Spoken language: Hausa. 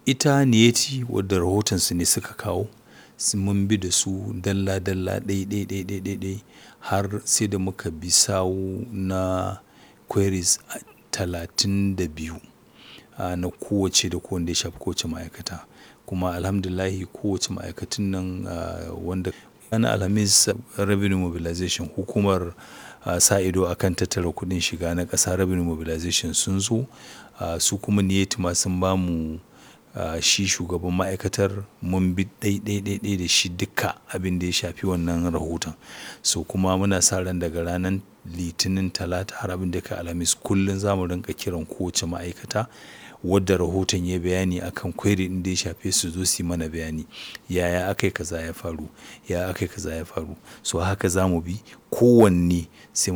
ita niyeti wadda rahotonsu ne suka kawo mun bi da su dalla dalla ɗai ɗai ɗai ɗai ɗai ɗai har sai da muka bi sawu na queries talatin da biyu na kowace da kowanne ya shafi kowace ma'aikata kuma alhamdulillahi kowace ma'aikatun nan wanda ranar alhamis revenue mobilization hukumar sa ido akan tattara kuɗin shiga na ƙasa revenue mobilization sun zo su kuma niyeti ma sun ba mu shi shugaban ma'aikatar mun bi ɗai ɗai ɗai ɗai da shi duka abin da ya shafi wannan rahoton so kuma muna sa ran daga ranar litinin talata har abin da kai alhamis kullum za mu rinka kiran kowace ma'aikata wadda rahoton ya bayani akan query ɗin da ya shafe su zo su yi mana bayani yaya aka yi kaza ya faru yaya aka yi kaza ya faru so haka za mu bi kowanne sai